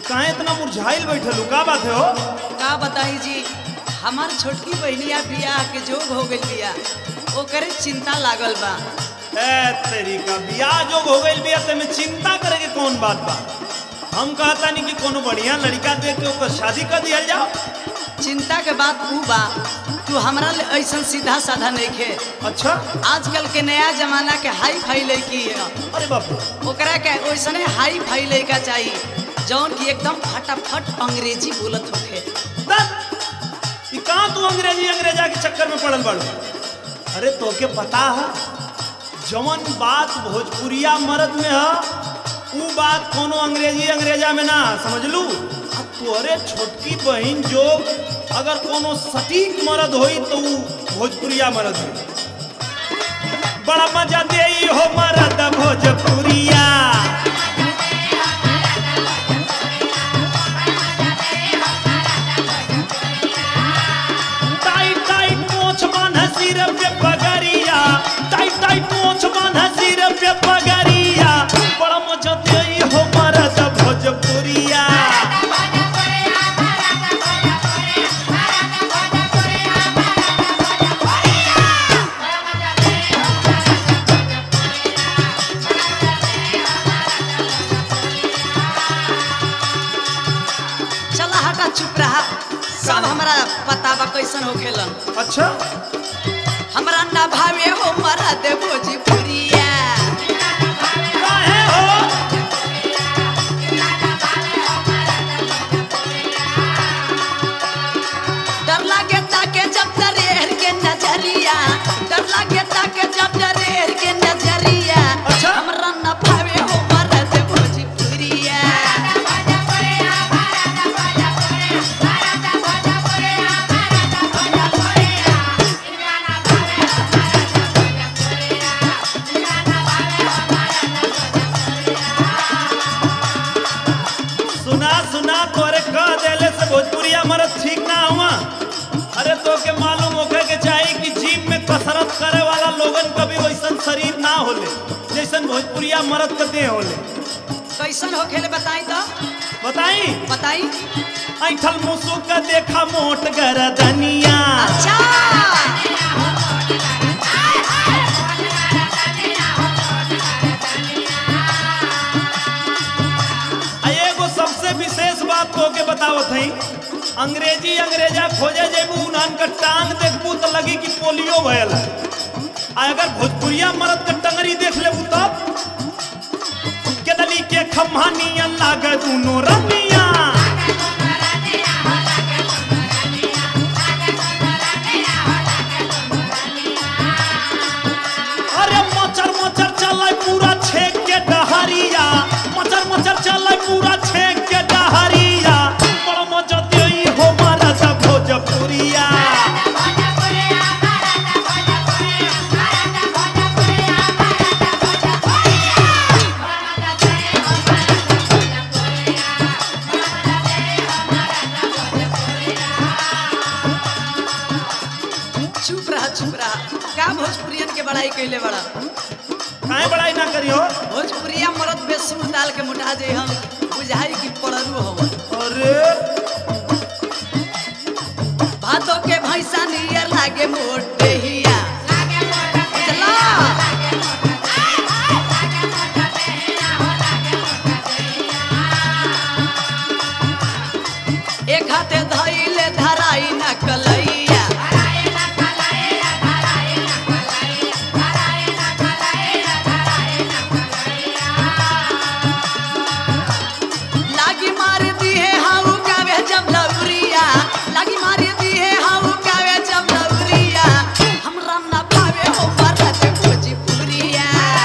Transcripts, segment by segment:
काहे इतना मुरझाइल बैठल हो का बात है हो का बताई जी हमार छोटकी बहनिया बियाह के जोग हो गई बिया ओकरे चिंता लागल बा ए तेरी का बियाह जो हो गइल बिया ते में चिंता करे के कौन बात बा हम कहता नहीं कि कोनो बढ़िया लड़का देख के ओकर शादी कर दिया जाओ चिंता के बात ऊ बा तू हमरा ले ऐसन सीधा साधा नहीं खे अच्छा आजकल के नया जमाना के हाई फाई लड़की है अरे बाप रे ओकरा के ओइसने हाई फाई लड़का चाहिए जौन की एकदम फटाफट अंग्रेजी बोलत होखे दस ये कहाँ तू अंग्रेजी अंग्रेजा के चक्कर में पड़ल बाड़ू अरे तोके पता है जवन बात भोजपुरिया मर्द में है ऊ बात कोनो अंग्रेजी अंग्रेजा में ना समझ लू आ तोरे छोटकी बहन जो अगर कोनो सटीक मर्द होई तो ऊ भोजपुरिया मर्द होई बड़ा मजा दे हो मर्द भोजपुरिया टाइट टाइट मोछ बांधा सिर पे पगड़िया टाइट टाइट मोछ बांधा सिर पे पगड़िया बड़ा मजा दे हो मर्द भोजपुरिया चला हटा चुप रहा सब हमरा पता बा कैसन होखेलन अच्छा हमरा ना भावे हो मरा दे भोजपुरिया काहे हो डर लागे ताके जब दरेर के नजरिया डर लागे ताके जब दरेर के नजरिया अच्छा। हमरा ना भावे हो मरा दे भोजपुरिया सुना सुना तोरे कह देले से भोजपुरिया मर्द ठीक ना हुआ अरे तो के मालूम होखे के चाहिए कि जिम में कसरत करे वाला लोगन का भी वैसन शरीर ना होले जैसन भोजपुरिया मर्द के देह होले कैसन होखेले बताई तो बताई बताई ऐठल मुसु का देखा मोट गरदनिया अच्छा आ एगो सबसे विशेष बात तो के बतावत हई अंग्रेजी अंग्रेजा खोजे जेबू उन्हन का टांग देखबू तो लगी कि पोलियो भयल है आ अगर भोजपुरिया मर्द के टंगरी देख लेबू तब केदली के खम्हा नियन लागे दुनो रनिया अरे मचर मचर चलै पूरा छेक के डहरिया मचर मचर चलै पूरा छेक के डहरिया बड़ा मजा देई हो मारा दा भोजपुरिया चुप रहा चुप रहा का भोजपुरियन के बड़ाई कैले बड़ा काहे बड़ाई ना करियो भोजपुरिया मरद बेसूर डाल के मुटा जे हम बुझाई की पड़रू हम अरे भादो के भैंसा नियर लागे मोटे हिया बुझला एक हाथे धइले धराई न कलैया लागी मार दी है हाउ कावे जब लौरिया लागी मार दी है हाउ कावे जब लौरिया हमरा ना भावे हो भरत भोजपुरिया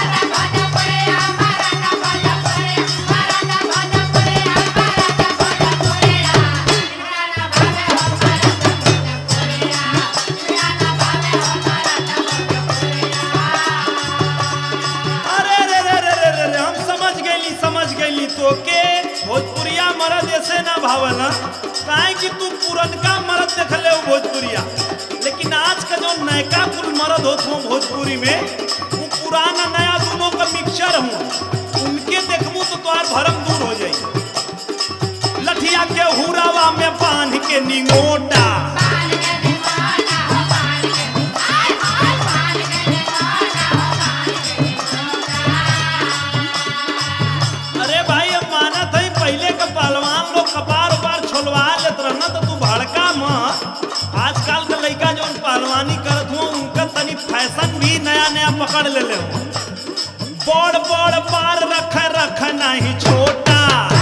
अरे रे रे रे रे रे रे हम समझ गईली समझ गईली तो के भोजपुरिया मर्द ऐसे ना भावला काहे कि तू पुरनका मर्द देखले हो भोजपुरिया लेकिन आज का जो नयका कुल मर्द होत हो भोजपुरी में वो पुराना नया दोनों का मिक्सचर हूँ उनके देखबू तो तुम्हार भरम दूर हो जाई के निंगोटा अरे भाई अब मानत है पहले के पहलवान लोग कपार उपार छोलवा लेत रहना तो तू भड़का मत आजकल के लइका जौन पहलवानी करत हुआ उनका तनी फैशन भी नया नया पकड़ ले ले बड़ बड़ पार रख रख नहीं छोटा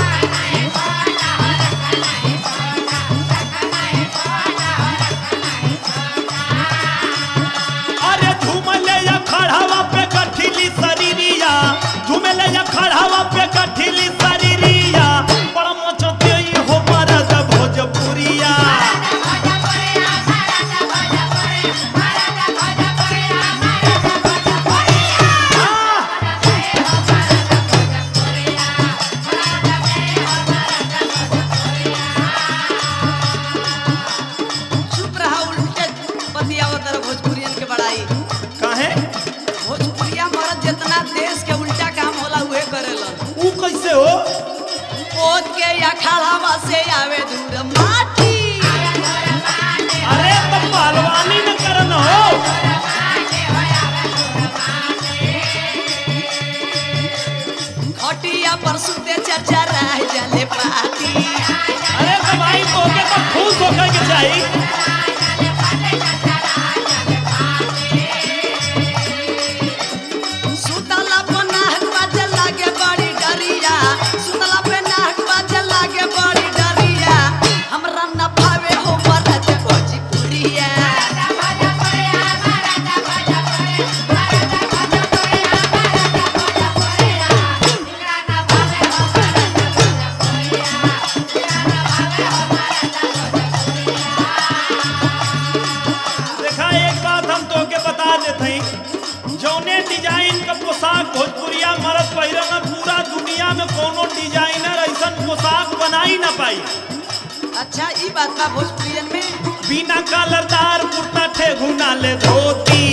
अरे झूमले या खड़ावा पे गठिली शरीरिया झूमले या खड़ावा पे गठिली शरीरिया बड़ा मचते ही हो मरद भोजपुरिया हाँ। चुप रहा उल्टे बतियावत तरह भोजपुरियन के बड़ाई काहे भोजपुरिया मरद जितना देश के उल्टा काम होला उहे करेलन ऊ कैसे हो पोत के या खालावा से आवे दूर माटी अरे तो पहलवानी न करन हो खटिया पर सुते चर्चा रह जले पाती अरे तो भाई तोके तो खुश होकर के चाहिए सुतला पे नाहक बाजे लागे बड़ी डरिया सुतला पे नाहक बाजे लागे बड़ी डरिया हमरा न भावे हो मरद भोजपुरिया देखा एक बात हम तोके बता देते हैं जौने डिजाइन का पोशाक भोजपुरिया मर्द पहिरन पूरा दुनिया में कोनो डिजाइनर ऐसन पोशाक बना ही ना पाई अच्छा ई बात बा भोजपुरियन में बिना कलरदार कुर्ता ठेघुना ले धोती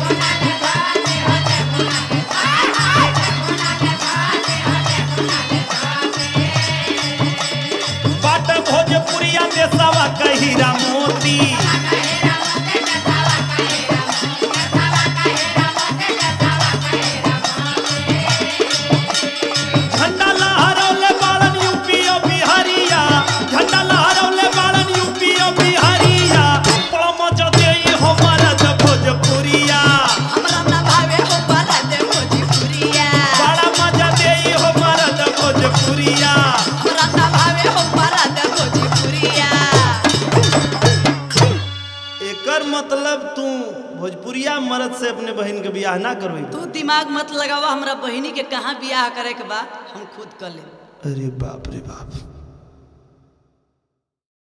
बाट भोजपुरिया देशवा कहिरा मोती झंडा लहरौले बालन यूपी और बिहारिया झंडा लहरौले बालन यूपी और बिहारिया पमच दे हो मरद भोजपुरिया हमरा न भावे हो मरद भोजपुरिया बड़ा मजा दे हो मरद भोजपुरिया हमरा न भावे हो मरद भोजपुरिया एकर मतलब तू भोजपुरिया मर्द से अपने बहन के बियाह ना करबी तू दिमाग मत लगावा हमरा बहिनी के कहाँ बियाह करे के बा हम खुद कर ले अरे बाप रे बाप